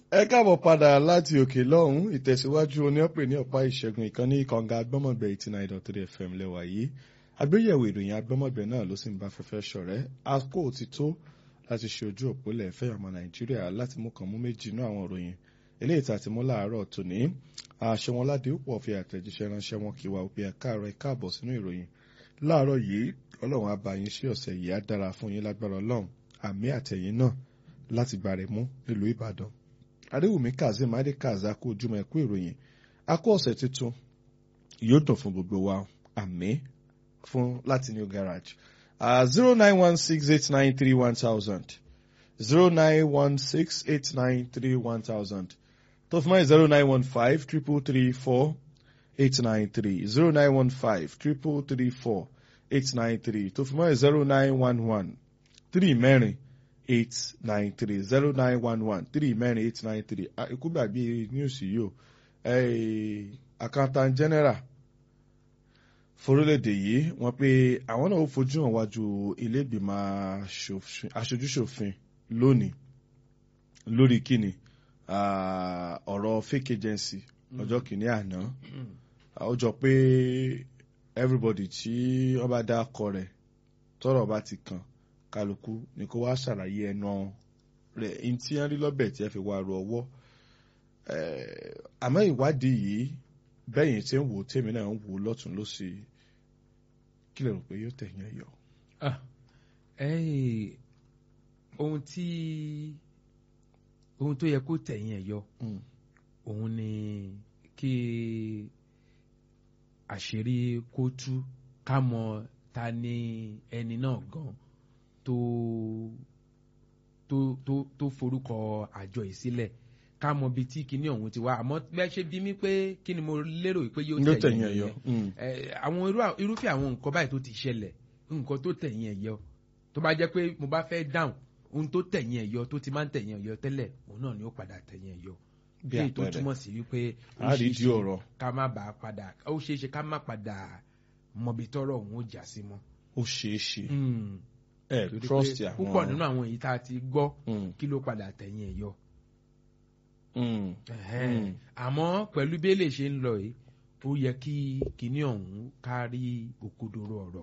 ẹ káàbọ̀ padà láti òkè lọ́hùn ìtẹ̀síwájú oníọ̀pẹ̀ ní ọ̀pá ìṣẹ́gun ìkànnì kànga agbọ́mọ̀gbẹ̀ eighty nine dot three fm lẹ́wà yìí àgbéyẹ̀wò ìròyìn agbọ́mọ̀gbẹ̀ náà ló sì ń bá fẹ́fẹ́ ṣọ̀rẹ́ akó ti tó láti ṣe ojú òpólẹ̀ fẹ́ ọmọ nàìjíríà láti mú kan mú méjì inú àwọn ìròyìn eléyìí tá a ti mú láàárọ̀ tòní àṣẹ wọn ládé púpọ̀ fi àtẹ̀jíṣẹ́ ránṣẹ́ wọn kí wa òpin ẹ̀ka àárọ̀ ẹ̀ka àbọ̀ sínú ìròyìn láàárọ̀ yìí ọlọ́run á bá yín sí ọ̀sẹ̀ yìí á dára fún yín lágbára ọlọ́run àmì àtẹ̀yìn náà láti gbàrẹ̀ mú nílùú ìbàdàn adéwùmí kazeem adékaza kó ojúmọ́ ẹ̀kú ìròyìn akó ọ̀sẹ̀ tuntun yóò dùn fún gbogbo wa àmì fún láti new garage zero nine one six eight nine three one thousand zero nine one six eight nine three one thousand tó fún mọ́ zero nine one five triple three four eight nine three zero nine one five triple three four eight nine three tó fún mọ́ zero nine one one three mẹ́rin eight nine three zero nine one one three mẹ́rin eight nine three ikú gbàgbé news yìí o accountant general forílẹ̀-èdè yìí wọ́n pé àwọn náà ó fojú hàn wájú ilé ìgbìmọ̀ aṣojúṣòfin lónìí lórí kíni ọ̀rọ̀ fake agency ọjọ́ kìíní àná ó jọ pé everybody tí wọ́n bá dá akọ rẹ̀ tọ́rọ̀ bá ti kàn kálukú ni kó wá ṣàlàyé ẹnu rẹ̀ ní tí wọ́n rí lọ́bẹ̀ tí ẹ fi wá ru ọwọ́ àmọ́ ìwádìí yìí bẹ́yìn tí ń wò tèmi náà ń wò lọ́tún lọ́sì kí lè rò pé yóò tẹ̀yìn ẹ̀ yọ. ohun tí ohun tó yẹ kó tẹ̀yìn ẹ̀ yọ òun ni kí àṣírí kó tú ká mọ ta ni ẹni náà gan tó tó tó tó forúkọ àjọ yìí sílẹ̀ ká mọ ibi tí kinní ọ̀hún ti wá àmọ́ bẹ́ẹ̀ ṣe bí mi pé kí ni mo lérò pé yóò tẹ̀yìn ẹ̀ yọ àwọn irúfẹ́ àwọn nǹkan báyìí tó ti ṣẹlẹ̀ nǹkan tó tẹ̀yìn ẹ̀ yọ tó bá jẹ́ pé mo bá fẹ́ dáhùn ohun tó tẹ̀yìn ẹ̀ yọ tó ti máa ń tẹ̀yìn ẹ̀ yọ tẹ́lẹ̀ òun náà ni ó padà tẹ̀yìn ẹ̀ yọ bí èyí tó túmọ̀ sí wípé ó àrídìí ọ̀rọ̀ ká má bàa padà ó ṣeé ṣe ká má padà mọbi tọ́rọ̀ òun ó jà sí mọ́. ó ṣeé ṣe ẹ trust àwọn púpọ̀ nínú àwọn èyí tá a ti gbọ́ kí ló padà tẹ̀yìn ẹ̀ yọ àmọ́ pẹ̀lú bí èlé ṣe ń lọ yìí ó yẹ kí kinní ọ̀hún kárí òkodoro ọ̀rọ̀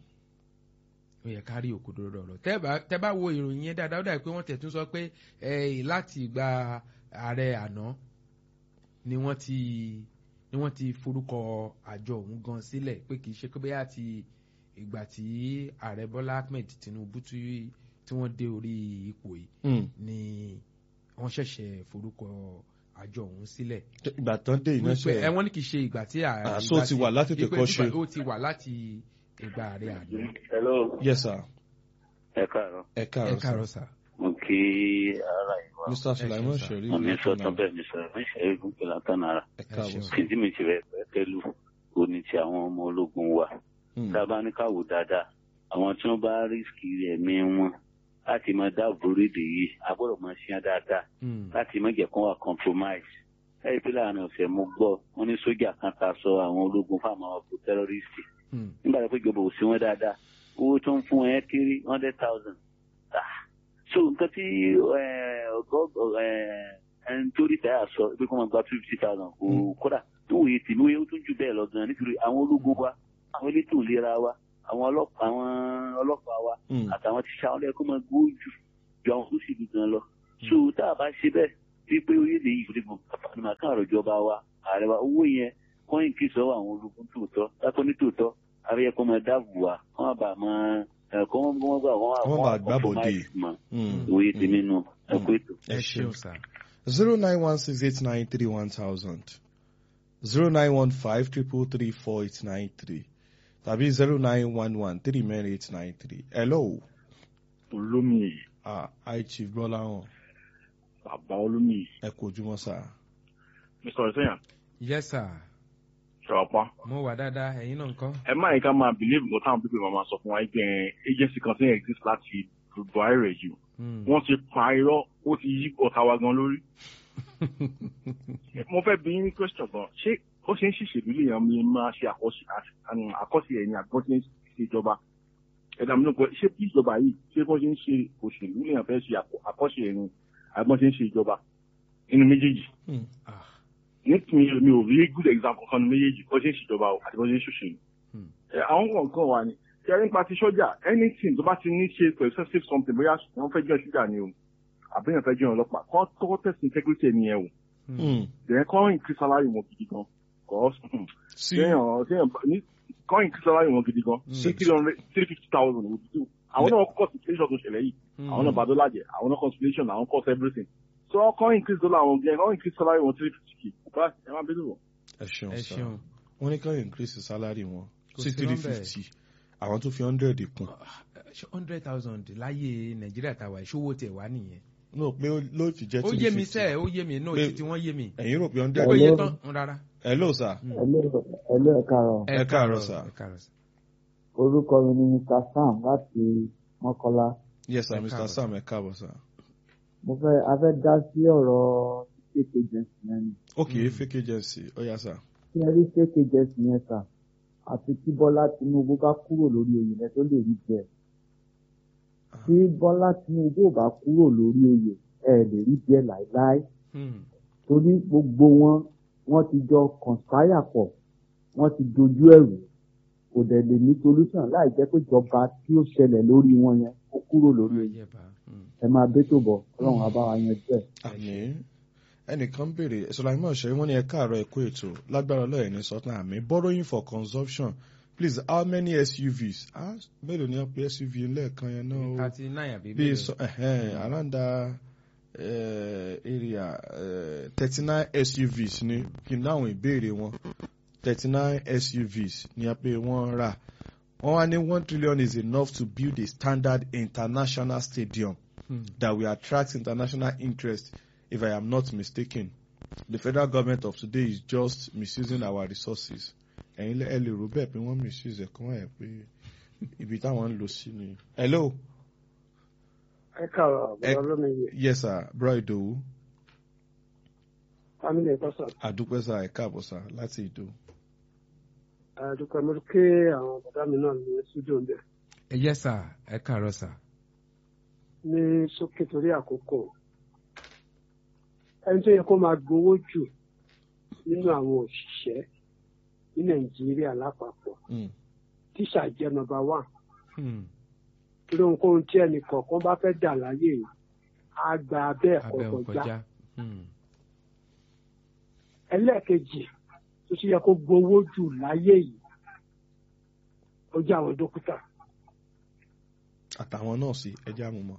ó yẹ kárí òkodoro ọ̀rọ̀ tẹ́ bá wo ìròyìn yẹn dáadáa ó dàbí pé wọ́n tẹ̀ tún sọ pé láti ìgbà ààrẹ àná ni wọ́n ti ni wọ́n ti forúkọ àjọ ọ̀hún gan sílẹ̀ pé kì í ṣe pé bóyá ti ìgbà tí ààrẹ Bọ́lá Ahmed Tinubu tí wọ́n dé orí ipò yìí ni wọ́n ṣẹ̀ṣẹ̀ forúkọ àjọ ọ̀hún sílẹ̀. ìgbà tán dé iná ṣe. ẹ wọ́n ní kì í ṣe ìgbà tí ààrẹ. àṣọ ti wà láti tẹ̀kọ́ ṣe. ó ti wà láti ìgbà ààrẹ àná. hello. yes sir. ẹ káàárọ̀. ẹ ẹ káàárọ̀ káàárọ̀ sà. mo kí ara ìwà. mr sulaiman sir. sherif mo ní sọ́tàn bẹ́ẹ̀ mi sọ̀rọ̀ mi ṣe é gúnkẹ́ látànára. ẹ káàbọ̀ ṣeun. sir. kìdí mi ti rẹ̀ pẹ́kẹ́lú òní ti àwọn ọmọ ológun wa. Mm. tá a bá ní ká wò dáadáa àwọn tí wọ́n bá rísíkì ẹ̀mí wọn láti máa dáàbò rédè yìí a gbọ́dọ̀ máa ṣíyan dáadáa Mm. láti má jẹ́ kó wà compromise. ẹ̀rí pé láàrin ọ̀sẹ̀ mo gbọ́ wọ́n ní sójà kan ta sọ àwọn ológun fáwọn àwọn ọkọ̀ tẹ́rọ́rìsì Mm. nígbà tó pé ìjọba ò sí wọn dáadáa owó tó ń fún ẹ kéré hundred thousand. so nǹkan tí ọgọ́ ẹni tó rí táyà sọ pé kó máa gba two fifty thousand kò kódà tó wòye tì mí ó tún jù bẹ́ẹ̀ lọ gan nítorí àwọn ológun wa àwọn elétò ìlera wa àwọn ọlọ́pàá àwọn ọlọ́pàá wa Mm. àtàwọn tíṣà wọn lẹ́kọ́ máa gbó jù ju àwọn tó sì dùn gan lọ. so tá a bá ṣe bẹ́ẹ̀ bí pé orílẹ̀ yìí kò dé gbọ̀n pàpà ní màá kàn àròjọba wa ààrẹ wa owó yẹn kọ́yìn kí sọ́wọ́ àwọn ológun tòótọ́ lákọ́ ní tòótọ́ abẹ́yẹ kọ́ máa dáàbò wa kọ́ máa bà máa ẹ̀kọ́ wọn gbọ́ gbà wọ́n Wọ́n máa gbábọ̀dé. mọ́ Mm. òye tèmi nù ẹ̀kọ́ ètò. ẹ ṣeun sà. zero nine one six eight nine three one thousand zero nine one five triple three four eight nine three tàbí zero nine one one three mẹ́rin eight nine three hello olómi ah hi chief gbọ́láhàn bàbá olómi ẹ kú ojúmọ́ sá mr ọ̀sẹ̀yàn yes sir ṣọ̀pá mo wà dáadáa ẹ̀yin náà ńkọ́. ẹ má yẹ ká máa believe nǹkan táwọn pípé máa sọ fún wa ẹgbẹ́ agency kan tí exist láti buhari rẹ̀ jù Mm. wọ́n ti pa irọ́ ó ti yí ọ̀tá wa gan lórí. mo fẹ́ bí ní question gan ṣé ó ṣe ń ṣìṣèlú lè yan mi máa ṣe àkọsílẹ̀ ẹ̀yìn àgbọ̀n tí ń ṣe ìjọba ẹ̀dá mi ló pẹ́ ṣé bí ìjọba yìí ṣé bọ́n ṣe ń ṣe òṣèlú lè yan fẹ́ ṣe àkọsílẹ̀ ẹ̀yìn àgbọ̀n tí ń ṣe ìjọba nínú méjèèjì Hmm. Ah, ní mi mi ò rí good example kan nínú méjèèjì bó ṣe ń ṣèjọba o àti bó ṣe ń ṣòṣèlú. Hmm. Ẹ, àwọn kọ̀ọ̀kan wà ní kí ẹni pa ti sọ́jà anything tó bá ti ní ṣe pẹ̀lú sensitive something bóyá wọ́n fẹ́ jẹ́ ṣúgà ni o àbí èèyàn fẹ́ jẹ́ ọlọ́pàá kọ́ kọ́kọ́ test integrity ẹni yẹn o Hmm. then kọ́ increase salary wọn gidi gan kọ́ sí téèyàn téèyàn bá- ní kọ́ increase salary wọn gidi gan sí three hundred three fifty thousand òdìdó àwọn náà kọ́ situation tó ṣẹlẹ̀ yìí àwọn náà bàdó lájẹ àwọn náà consultation àwọn cost everything so kọ́ increase dollar àwọn gẹ̀ kọ́ increase salary wọn three fifty k bá ẹ máa bẹ́ẹ̀ lọ. ẹ ṣeun ẹ sá ṣeun wọ́n ní ká increase salary wọn Kò sí sí three nọ́mbẹ̀. fifty àwọn tó fi hundred kún hundred thousand láyé nàìjíríà tàwa ìṣòwò tẹ̀ wá nìyẹn. no pé ó- ló fi jẹ́ ó three yé mi fifty sẹ́ẹ̀ ó yé mi náà Pé- títí wọ́n yé mi. ẹ̀yin rò pé ó hundred yé tán rárá. hello sir ẹlẹ́ ẹ̀ka rọ̀ Ẹ káàárọ̀, sir. ẹ káàárọ̀ sir. orúkọ mi ni mr sam láti mọ́kọ́lá yes sir Ẹ mr káàbọ̀. sam ẹ káàbọ̀ sir mo fẹ́ a fẹ́ dá sí ọ̀rọ̀ fake agency yẹn ni ok fake agency ó yá sir kí ẹ rí fake agency yẹn sà àti kí bọ́lá tinubu bá kúrò lórí oyè yẹn tó lè rí bẹ́ẹ̀ tí bọ́lá tinubu ò bá kúrò lórí oyè ẹ lè rí bẹ́ẹ̀ láéláé Hmm. torí gbogbo wọn wọ́n ti jọ conspire pọ̀ wọ́n ti dojú ẹ̀rù kò dẹ̀ lè ní solution láì jẹ́ pé ìjọba tí ó ṣẹlẹ̀ lórí wọn yẹn ó kúrò lórí oyè Ayẹ̀bá. Hmm. ẹ máa bẹ́tò bọ̀ ọlọ́run á bá wa yẹn jẹ́. àmín ẹnìkan béèrè sọláìmọ̀ ṣẹ́yìn wọ́n ní ẹ káàárọ̀ ẹ̀kọ́ ètò lágbára ọlọ́yẹ̀ ní sọ́tàn àmì borrowing for consumption please how many SUVs ah mélòó ni wọ́n pe SUV lẹ́ẹ̀kan yẹn náà o thirty nine àbí bí bẹ́ẹ̀. sọ ẹ̀hẹ́n around that uh, area thirty nine SUVs ni kí n dáhùn ìbéèrè wọn thirty nine SUVs ni a pé wọ́n rà wọ́n wá ní one trillion is enough to build a standard international stadium Hmm. that will attract international interest if I am not mistaken. The federal government of today is just misusing our resources. Ẹ̀yin lẹ́- ẹ lè rò bẹ́ẹ̀ pé wọ́n misuse ẹ̀kọ́ ẹ̀ pé ibi táwọn ń lò sí ni. Hello. ẹ káàárọ̀ Ẹ- àbúrò lómi Yes sir, Bro Idowu. family ẹ̀kọ́ sọ Àdúpẹ́ sá ẹ̀ káàbọ̀ sá láti Ìdó. àdúpẹ́ mo ké àwọn bàbá mi náà ní studio ń bẹ̀ ẹ yẹ sà ẹ káàárọ̀ sà. ní sókè torí àkókò ẹni tó yẹ kó máa gbowó jù nínú àwọn òṣìṣẹ́ ní nàìjíríà lápapọ̀ Mm. tíṣà jẹ́ nọ́mbà one Hmm. torí ohunkóhun tí ẹnì kọ̀ọ̀kan bá fẹ́ dà láyé yìí á gba abẹ́ ẹ̀kọ́ abẹ́ kọjá òkọjá. Hmm. ẹlẹ́ẹ̀kejì tó ti yẹ kó gbowó jù láyé yìí ó jẹ́ àwọn dókítà Àtàwọn náà sí ẹjẹ́ àmúmọ́.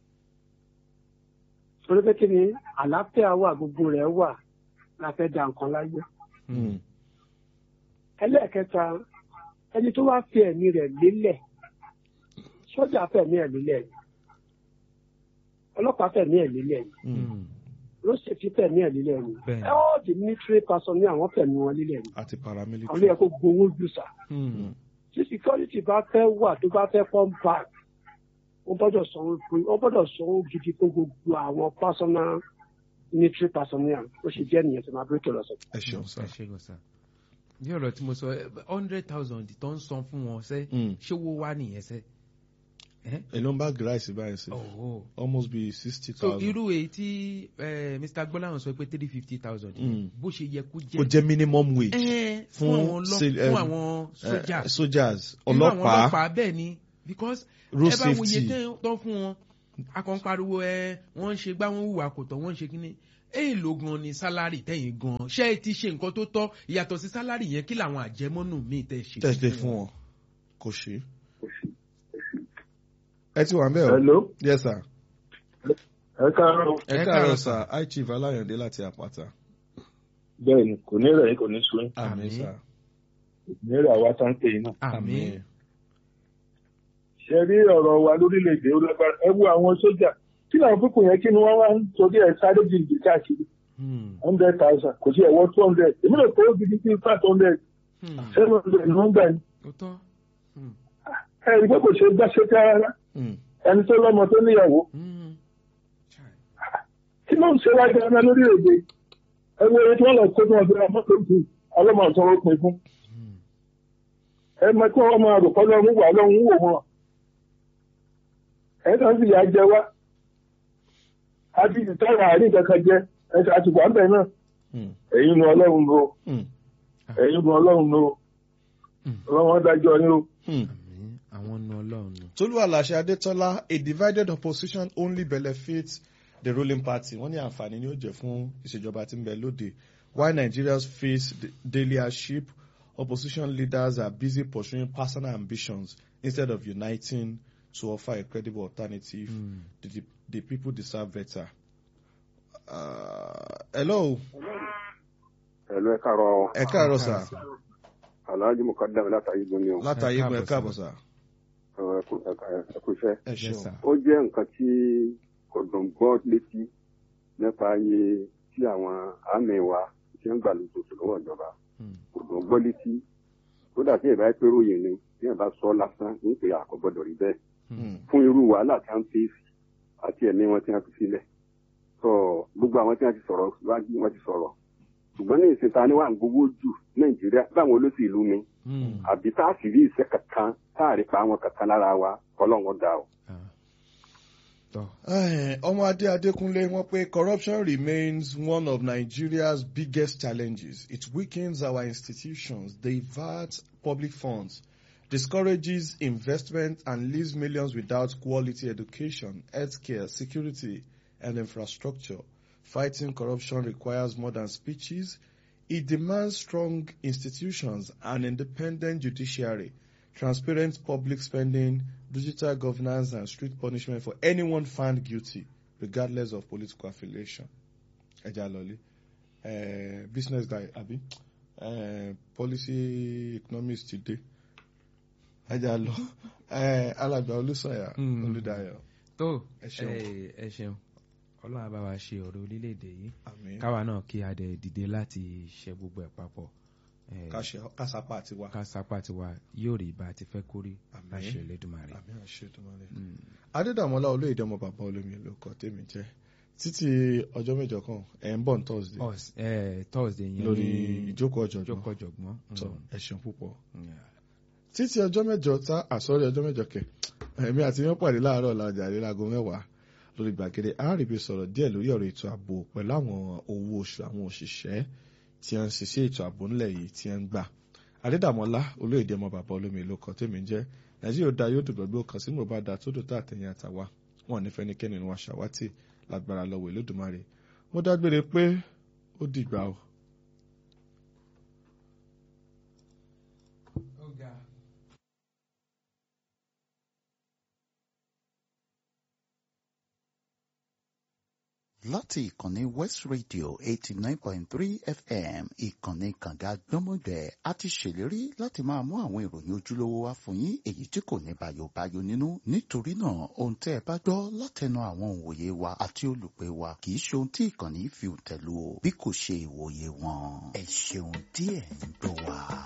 torí pé kí ni àlàáfíà wà gbogbo rẹ̀ wà la fẹ́ da nǹkan láyé. Mm. ẹlẹ́ẹ̀kẹta ẹni tó wá fi ẹ̀mí rẹ̀ lélẹ̀ sọ́jà fẹ̀mí ẹ̀ lélẹ̀ ni ọlọ́pàá fẹ̀mí ẹ̀ lélẹ̀ ni Mm. Hmm. lọ́sẹ̀tì fẹ̀mí ẹ̀ lélẹ̀ ni Bẹ́ẹ̀ni. all the military person ní àwọn fẹ̀mí wọn lélẹ̀ ni Àti àwọn ló paramilitary. yẹ kó gbowó jù sà Hmm. tí security bá fẹ́ wà tó bá fẹ́ come back wọ́n gbọ́dọ̀ sanwó fún wọ́n gbọ́dọ̀ sanwó gidi fún gbogbo àwọn personal military personnel ó ṣe jẹ́ nìyẹn tí máa bẹ́ẹ̀ tó lọ sọ. Ẹ ṣeun sá. ẹ ṣe gan sà. bí ọ̀rọ̀ tí mo sọ hundred thousand tó ń san fún wọn sẹ́ Mm. ṣé wo wá nìyẹn sẹ́. ẹ́ Èló ń bá gíráìsì báyìí sí. ọ̀hún. Almost be sixty so thousand. irú èyí tí eh, Mr. gbọ́láhàn sọ pé three fifty thousand Mm. bó ṣe yẹ kó Kó jẹ́ jẹ́ minimum wage. Eh, fún fún àwọn ọlọ́- sil- fún em, àwọn sójà Eh, Soldiers. irú àwọn Ọlọ́pàá. ọlọ́pàá bẹ́ẹ̀ ni because Road ẹ bá wo iye safety. tẹ́- tán fún wọn akọ̀ ń pariwo ẹ wọ́n ń ṣe gbá wọn hùwà kò tọ́ wọ́n ń ṣe kínní èèlò gan ni sálárì tẹ̀yìn gan ṣé ẹ ti ṣe nǹkan tó tọ́ ìyàtọ̀ sí sálárì yẹn kí làwọn àjẹmọ́nù míì tẹ̀ ṣe Tẹ̀sílẹ̀ fún wọn. Kò ṣe. Ẹ ti wà ń bẹ̀ o. hello Yes sir. ẹ káàárọ̀ Ẹ Ẹ káàárọ̀ káàárọ̀, sir. High Chief Aláyọ̀dé láti Àpáta. bẹ́ẹ̀ ni kò ní rẹ̀ yín kò ní sun yín Àmín Àmín. sir. ní rẹ̀ àwa tá ń pè yín náà. àmín ṣe rí ọ̀rọ̀ wa lórílẹ̀‐èdè ó lágbára ẹ wo àwọn sójà kí làwọn pípọ̀ yẹn kí ni wọ́n wá ń torí ẹ̀ sáré jìnnì káàkiri Hmm. hundred thousand kò sí ẹ̀wọ́ two hundred èmi lè kó gidi sí five hundred Hmm. seven hundred ni wọ́n gbà ní. ó tọ́ Hmm. ẹ rí i pé kò ṣe gbá ṣe ká rárá Mm. ẹni tó lọ́mọ tó níyàwó Hmm. Chai. kí ló ń ṣe wá gan-an lórílẹ̀‐èdè ẹ wo ẹni tí wọ́n lọ kó tí wọ́n fi ra mọ́tò jù ọlọ́mọ àtọ́ ó pin fún Hmm. ẹ mọ kí wọ́n máa rò kọ́ lọ́run wà lọ́run wò wọ́n ẹ kàn sì yà jẹ wá àti ìtara àárín kankan jẹ ẹ ṣe àtìkù àbẹ̀ náà Hmm. ẹ̀yin nu ọlọ́run ló Hmm. ẹ̀yin nu ọlọ́run ló Hmm. ọlọ́run dájọ́ ni ó. Hmm. àmì àwọn nu ọlọ́run nù. Tolu Alashe Adetola, a divided opposition only benefits the ruling party. Wọ́n ní àǹfààní ni ó jẹ́ fún ìṣèjọba tí ń bẹ lóde. While Nigerians face the daily hardship, opposition leaders are busy pursuing personal ambitions instead of uniting to offer a credible alternative. Hmm. The, the, the people deserve better. Uh, hello, ẹ̀lú ẹ káàárọ̀ ẹ káàárọ̀ sà. aláàjì mọ̀kádàmí látàrí gbóni o Látàyé Ẹ gbọ́ ẹ káàbọ̀ káàbọ̀ sà. ẹ kú iṣẹ́. Ẹ Yes, ṣeun. sir. ó jẹ́ nǹkan tí kò dùn gbọ́ létí nípa iye tí àwọn àmì wa ti ń gbà lóṣooṣù lọ́wọ́ ìjọba Hmm. kò dùn gbọ́ létí kódà tí ìbá pé ròyìn ni tí ìbá sọ lásán ní pé àkọ́gbọ́dọ̀ rí bẹ́ẹ̀ Hmm. fún irú wàhálà tí a ń fèsì àti ẹ̀mí wọn tí wọ́n fi sílẹ̀ sọ gbogbo àwọn tí wọ́n ti sọ̀rọ̀ wájú wọn ti sọ̀rọ̀ ṣùgbọ́n ní ìsìn ta ni wà ń gbowó jù nàìjíríà báwọn olóṣèlú ni Hmm. àbí tá a sì rí iṣẹ́ kankan tá a rí pa àwọn kankan lára wa ọlọ́run dá o. Ah. tọ́ Eh, Ọmọadé Adékúnlé wọ́n pé corruption remains one of Nigeria's biggest challenges. It weakens our institutions, diverts public funds, discourages investment and leaves millions without quality education, healthcare, security and infrastructure. Fighting corruption requires more than speeches. It demands strong institutions, an independent judiciary, transparent public spending, digital governance, and strict punishment for anyone found guilty, regardless of political affiliation. Ẹja lọlé. Eh, business guy, àbí? Eh, policy economist ti dé. Ẹja lọ. Eh, alàgbà Olúsọ̀yà Mm. Olúdayọ̀. tó Ẹ ṣeun. ẹ ẹ ṣeun ọlọ́run á bá wa ṣe ọ̀rọ̀ orílẹ̀-èdè yìí Àmín. káwa náà kí a dẹ̀ dìde láti ṣe gbogbo ẹ̀ papọ̀ Eh, Ká ṣe- ká sapá àti wá. ká sápá tiwa yóò rí bá a ti fẹ́ kórí Àmín. láṣẹ Elédùmarè. Àmín àṣẹ Èdùmàrè. Mm. Adédàmọ́lá olóyèdè ọmọ bàbá olómi ló kọ tèmi jẹ́. Títí ọjọ́ mẹ́jọ kan, ẹ̀ ń bọ̀ ní Thursday. Us- eh, Thursday yẹn lórí ní ìjókòó ọ̀jọ̀gbọ́n. ìjókòó ọ̀jọ̀gbọ́n. Tọ́ Mm. ẹ ṣeun púpọ̀. Yeah. títí ọjọ́ mẹ́jọ tá àsọ̀rí ọjọ́ mẹ́jọ kẹ̀ ẹ̀mí àti yẹn pàdé láàárọ̀ làjà rí láago mẹ́wàá lórí gbàgede àárẹ̀bí sọ̀rọ̀ díẹ̀ lórí ọ̀rọ̀ ètò ààbò pẹ̀lú àwọn owó oṣù àwọn òṣìṣẹ́ tí wọ́n ń ṣiṣẹ́ ètò ààbò ńlẹ̀ yìí tí wọ́n ń gbà. Adédàmọ́lá olóyèdè ọmọ bàbá olómi ló kọ tèmi jẹ́ Nàìjíríà ó da yóò dùn gbogbo kan sínú bá da tó dùn tá àtẹ̀yìn àtàwa wọn ní fẹ́nikẹ́ni ni wọ́n ṣàwátì lágbára lọ́wọ́ Olódùmarè mo dágbére pé ó dìgbà o. láti ìkànnì west radio eighty nine point three fm ìkànnì kànga gbọ́mọgbẹ́ a ti ṣèlérí láti máa mú àwọn ìròyìn ojúlówó wá fún yín èyí tí kò ní bayobayo nínú nítorí náà ohun tẹ́ ẹ bá gbọ́ látẹnu àwọn òǹwòye wa àti olùpẹ̀ wa kì í ṣe ohun tí ìkànnì fi tẹ̀lú o bí kò ṣe ìwòye wọn ẹ ṣeun díẹ̀ ń gbọ́ wa.